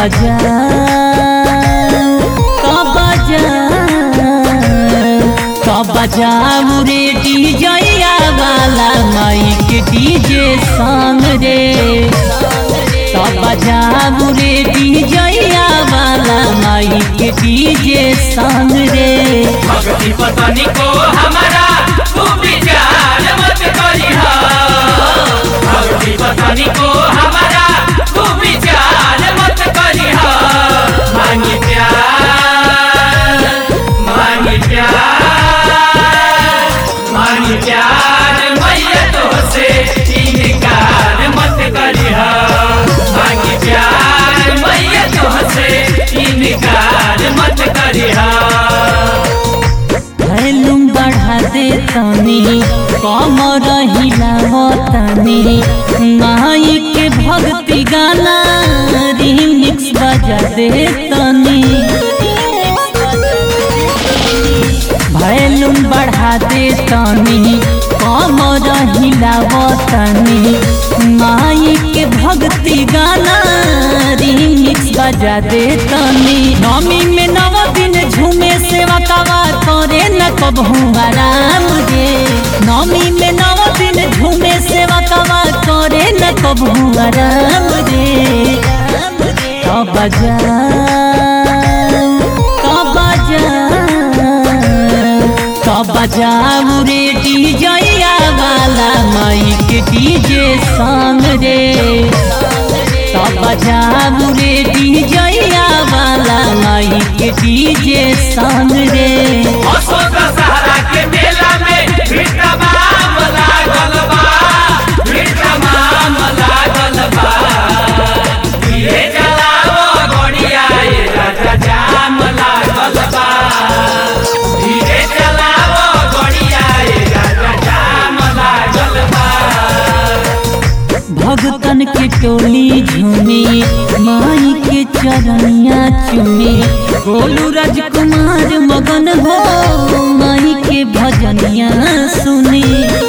बजा तो बजा तो बजा रे डीजया वाला माइक डीजे संग रे तो बजा रे डीजया वाला माइक डीजे संग रे भक्ति पतनी को हमारा तू विचार मत करिहा भक्ति पतनी को हमारा तू विचार मत करिहा मांगी प्यार मांगी प्यार मांगी प्यार मैया तो से इनकार मत करिहा मांगी प्यार मैया तो से इनकार मत करिहा वैल्यूम बढ़ा दे तनी कम रहिला तनी माई के भक्ति गाना रिमिक्स बजा दे तनी वैल्यूम बढ़ा दे तनी कम रहिला तनी माई के भक्ति गाना रिमिक्स बजा दे तनी नमी में नव दिन झूमे सेवा कवा करे न कबहू आराम रे नमी में नव दिन झूमे सेवा कवा करे न कबहू आराम रे तो बजा तो बजा तो बजा रे डीजया वाला माइक डीजे संग रे तो बजा रे डीजया वाला माइक डीजे संग रे अशोक सहारा के मेला में भीड़ तमाम लागल बा भीड़ तमाम लागल बा धीरे चलाओ गड़िया ये राजा जाम लागल बा धीरे चलाओ गड़िया ये राजा जाम लागल बा भगतन के टोली झूमी माई के चरनिया चुमी गोलू राजकुमार मगन हो माई के भजनिया सुनी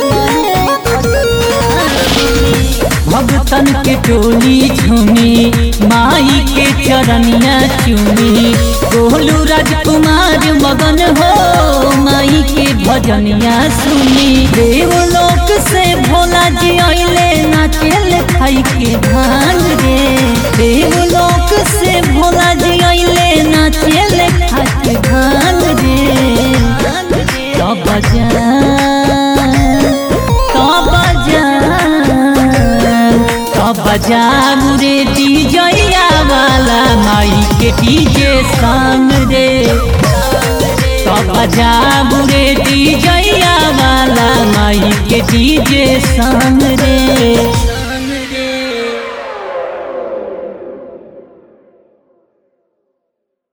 भगतन के टोली झूमी माई के चरनिया चुमी गोलू राजकुमार मगन हो माई के भजनिया सुनी देवलोक से भोला जी अइले नाचेल खाई के धान रे देवलोक से भोला जी अइले नाचेल खाई के धान रे तो बजा तो बजा तो बजा रे डीजया वाला माई के डीजे संग रे तो बजा रे डीजया वाला माई के डीजे संग रे